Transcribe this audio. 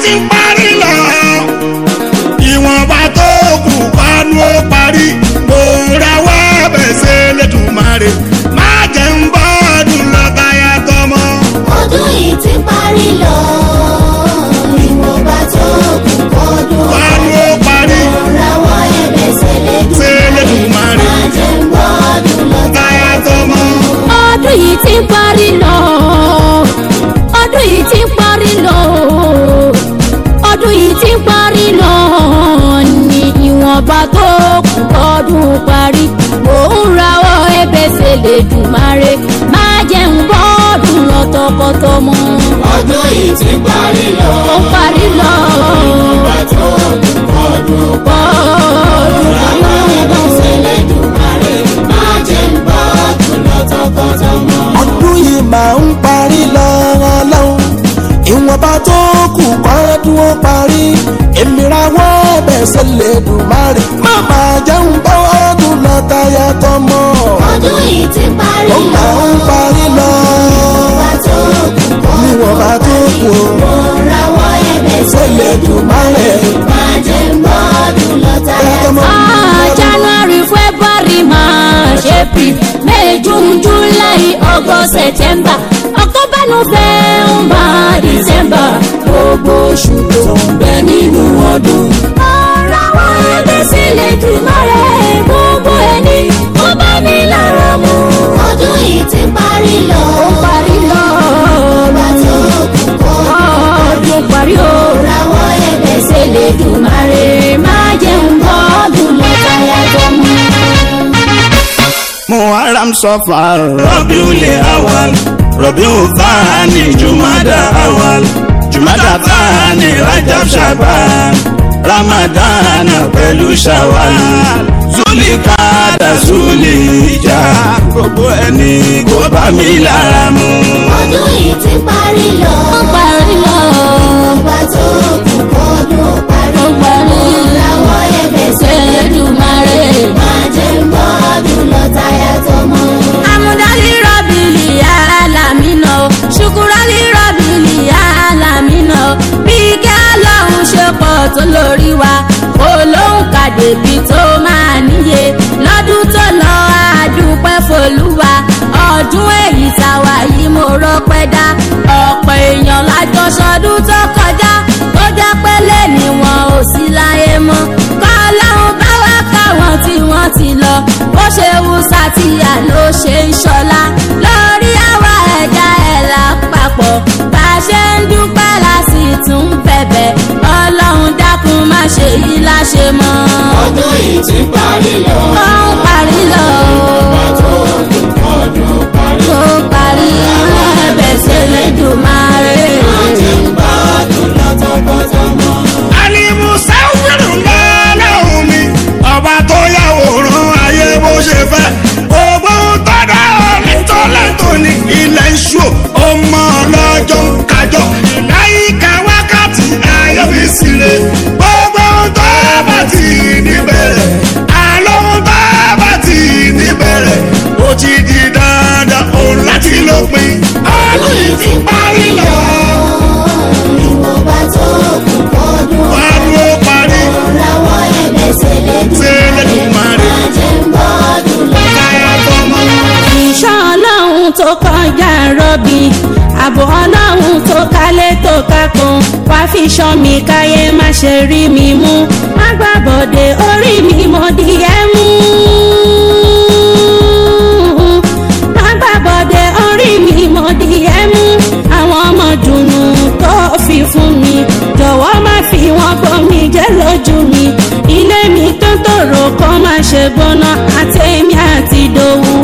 ń parí lọ ìwọ̀nba tó kù kánú ó parí mo rawọ́ bẹ̀sẹ̀ lẹ́dùnmáre má jẹ́ ń bọ́ ọdún lọ́tàyà tọmọ. ọdún yìí ti parí lọ ìwọ̀nba tó kù kọ́dún kánú ó parí rawọ́ ẹ̀bẹ̀ Ṣẹlẹ́dùmarè. má jẹ́ ń gbọ́ ọdún lọ́tàyà tọmọ. ọdún yìí ti ń parí lọ ọdún yìí ti ń parí lọ ọdún yìí ti ń parí lọ ní ìwọ̀nba tó kù ọdún parí mò ń rawọ́ ẹ̀bẹ̀ s'Ẹlẹ́dùmarè má jẹ́ ń bọ́ọ̀dún lọ tọkọtọmọ ọdún yìí ti parí lọ ó parí lọ ìwọ̀nba tó kù kọ́dún bọ́ọ̀dún rawọ́ ẹ̀bẹ̀ s'Ẹlẹ́dùmarè má jẹ́ ń gbọ́ ọdún lọ tọkọtọmọ. ọdún yìí máa ń parí lọ́wọ́ lọ́hùn ìwọ̀nba tó kù kọ́dún ó parí èmi rawọ́ ẹ̀bẹ̀ s'Ẹlẹ́dùmarè má máa jẹun bá ọdún lọ táyà tọmọ ọdún yìí ti parí ó lọ máa ń parí lọ ìwọ̀nba tó kù kọ́dún ìwọ̀nba tó kù ó mo rawọ́ ẹ̀bẹ̀ s'Ẹlẹ́dùmarè má jẹ́ ń gbọ́ ọdún lọ táyà tọmọ. Ah, January, February, March, April, May, June, July, August, September, October, November, December. Gbogbo oṣù tó ń bẹ nínú ọdún. Ọ̀rọ̀ àwọn ẹgbẹ́ sílẹ̀ jùmọ̀ rẹ̀ gbogbo ẹni ó bá mi lára mu. ọdún yìí ti parí lọ Ó parí lọ. ìwọ̀nba tó kù kọ́dún Ọdún parí o. rawọ́ ẹ̀bẹ̀ Sílẹ̀ jùmọ̀ rẹ̀ máa jẹun bọ́ọ̀dún lọ́tàyà tó mú. muharram sọfar rabiul awal rabiul thani jumada awal jumada thani rajab shaban ramadan pẹ̀lú shawal zulikada zulija gbogbo ẹni kó bá mi lára mu. ọdún yìí ti parí lọ Ó parí lọ. ìwọ̀nba tó kù kọ́dún parí Ó parí. rawọ́ ẹ̀bẹ̀ Ṣẹlẹ́dùmarè. má jẹ́ ń gbọ́ ọdún lọ táyà tọmọ. Amúdálí rọ̀bìlì alámínà o. Ṣùkúrálí rọ̀bìlì alámínà o. Bí kí Ọlọ́run ṣe pọ̀ tó lórí wa. Olóhùn kàdébí tó máa níye. Lọ́dún tó lọ àdúpẹ́ folúwa. Ọdún èyí tàwa yìí mo rọ́pẹ́ dá. Ọ̀pọ̀ èèyàn lájọ sọdún tó kọjá. Tó jẹ́ pé lẹ́ni wọn ò sí láyé mọ́. Kọ́ Ọlọ́run bá wá káwọn tí wọ́n ti lọ. Bó ṣe wù sátìyà ló ṣe ń ṣọlá. Lórí àwa ẹ̀dá ẹ̀ lápapọ̀. Bá a ṣe ń dúpẹ́ la sì tún bẹ̀bẹ̀. Ọlọ́run dákun má ṣe yí láṣẹ mọ́. ọdún yìí ti parí lọ Ó ń parí lọ. ìwọ̀nba tó kù kọ́dún parí Ó parí ẹ̀bẹ̀ s'Ẹlẹ́dùmarè. má jẹ́ ń gbọ́ ọdún lọ tọkọtọmọ. alimusawiru lọ́lọ́hún mi ọba tó yàwòrán ayé bó ṣe fẹ́ gbogbo tọ́dọ̀ nítọ́lẹ́tọ̀ ní ilẹ̀ iṣu ọmọ ọlọ́jọ́ kájọ láyìíká wákàtí ayọ́bísílẹ̀ gbogbo tó bá ti níbẹ̀rẹ̀ àlọ́ tó bá ti níbẹ̀rẹ̀ ó ti di dandan òun láti lópin ọdún yìí ti parí lọ ìwọ̀nba tó kù kọ́dún wàá ló parí. rawọ́ ẹ̀bẹ̀ Ṣẹlẹ́dùmarè. má jẹ́ ń gbọ́ ọdún lọ táyà tọmọ. ìṣọ́ ọlọ́run tó kọjá rọ́bì ààbò ọlọ́run tó kálẹ̀ tó kákan wá fi ṣọ́ mi káyé má ṣe rí mi mú má gbàbọ̀dé orí mi mo di ẹ́ mú. má gbàbọ̀dé orí mi mo di ẹ́ mú àwọn ọmọ dùnú tó fi fún mi jọ̀wọ́ má fi wọ́n gbọ́ mi jẹ́ lójú mi ilé mi tó tòrò kọ́ má ṣe gbóná.